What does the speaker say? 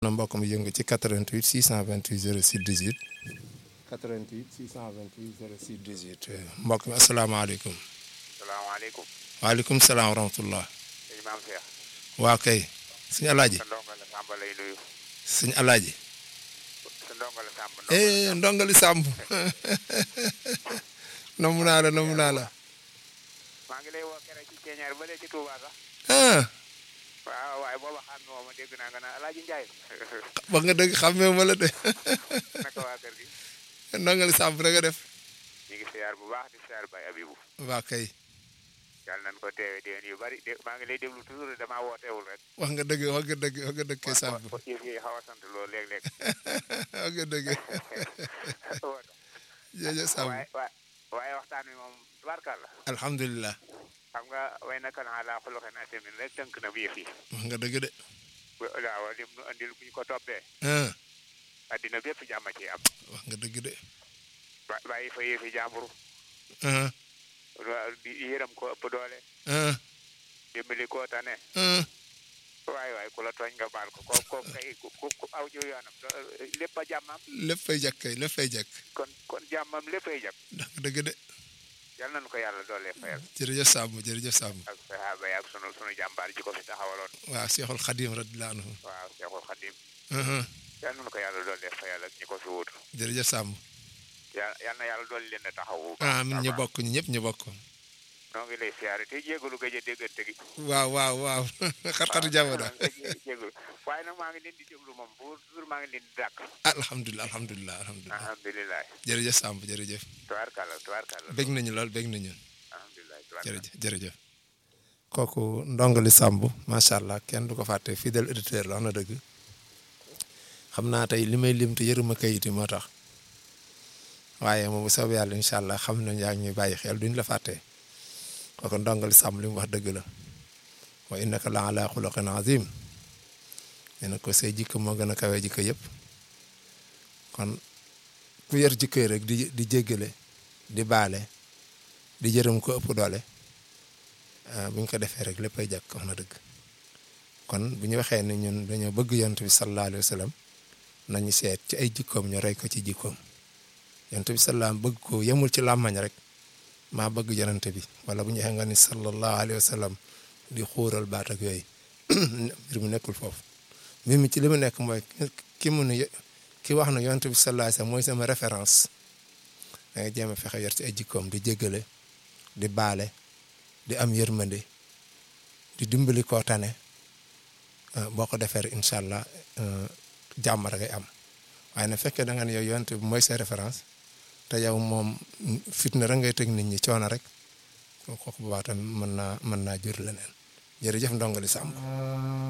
na mbokk mi yëngu ci 88 628 06 18 88 628 06 18 mbokk mi asalaamaaleykum. salaamaaleykum. waaleykum salaam wa rahmatullah. sëñ Maam Cheikh. waa kay. suñu alaaji. sa ndongo la Samba lay nuyu. suñu alaaji. sa ndongo la Samba. eh ndongali Samb. namu naa la namu naa la. maa ngi lay woo keroog ci ceeñaar ba léegi ci Touba sax. ah. waaw waaye booba xam nga ma dégg naa nga naan Alaaji Njaay. wax nga dëgg xàmmee ma la de. naka waa kër gi. ndongali Samb da nga def. ñu ngi siyaar bu baax di siyaar Baye Abibu. waa kay. yàlla nañu ko teewee déwén yu bari dé maa ngi lay déglu toujours damaa wooteewul rek. wax nga dëgg wax nga dëgg wax nga dëgg kay Samb. wa yëf yi xaw a sant loolu léeg-léeg. wax nga dëgg. jërëjëf Samb. waaye waaye waaye waxtaan wi moom tubaarkàlla. alhamdulilah. xam nga way naka naa laa xuluxen asemin rek tënk na bu yëf yi. wax nga dëgg de. waaw lim nu andil bu ñu ko toppee. ah. addina bépp jàmm ci am. wax nga dëgg de. ba bàyyi fa yëfi jàmbur. ah. di yërëm ko ëpp doole. ah. dimbali koo tane. ah. waay waay ku la tooñ nga baal ko ko ko kay ku ku aw jiw yoonam lépp a jàmmam. lépp fay jàkk kay lépp fay jàkk. kon kon jàmmam léppay jàpp. wax nga dëgg de. yal nañu ko yàlla doole fayal. jërëjëf Samb jërëjëf Samb. ak sahaaba yi ak sunu sunu jàmbaar ji ko fi taxawaloon. waaw Seexul Xadim radiyallaahu anhu. waaw Seexul Xadim. ah. yal nañu ko yàlla doole fayal ak ñi ko fi wutu. jërëjëf Samb. yal yal na yàlla doole leen a taxawu. amiin ñu bokk ñu ñëpp ñu bokk. noo ngi lay siyaare te jégalu gëj a déggante gi. waaw waaw waaw xat-xatu jamono. jégalu waaye nag maa ngi leen di déglu moom pour toujours maa ngi leen di dàkk. alhamdulilah alhamdulilah alhamdulilah. alhamdulilah. jërëjëf Samb jërëjëf. tubaarkàlla tubaarkàlla. bég nañu lool bég nañu. alhamdulilah tubaarkàlla. jërëjëf jërëjëf. kooku ndongali Samb macha allah kenn du ko fàtte fidèle auditeur la wax na dëgg. xam naa tey li may lim te yëruma kayit yi moo tax. waaye moom bu soobee yàlla incha allah xam nañ yaa ngi ñuy bàyyi xel duñ la fàtte. kooku ndongali Samb li mu wax dëgg la. wa innaka la ala xuluqin azim. nee na ko say jikko moo gën a kawee jikko yëpp. kon ku yor jikko yi rek di di jéggale di baale di jërëm ko ëpp doole bu ñu ko defee rek léppay jàkk wax na dëgg kon bu ñu waxee ne ñun dañoo bëgg yonent bi sallallahu alayhi wa sallam nañu seet ci ay jikkoom ñu rey ko ci jikkoom yonent bi sallallahu bëgg ko yemul ci làmmañ rek maa bëgg yonent bi wala bu ñu waxee nga ni sallallahu alayhi wa sallam di xuural baat ak yooyu mbir mu nekkul foofu mbir mi ci li mu nekk mooy ki mu ne ki wax na yonent bi sallallahu alayhi wa sallam mooy sama référence da nga jéem a fexe yor ci ay jikkoom di jéggale di baale di am yërmande di dimbali koo tane boo ko defee rek incha allah jàmm rek ngay am waaye na fekkee da nga ne yow yonent bi mooy sa référence te yow moom fitna rek ngay teg nit ñi coono rek kooku bu baax tamit mën naa mën naa jur leneen jërëjëf ndongali Samb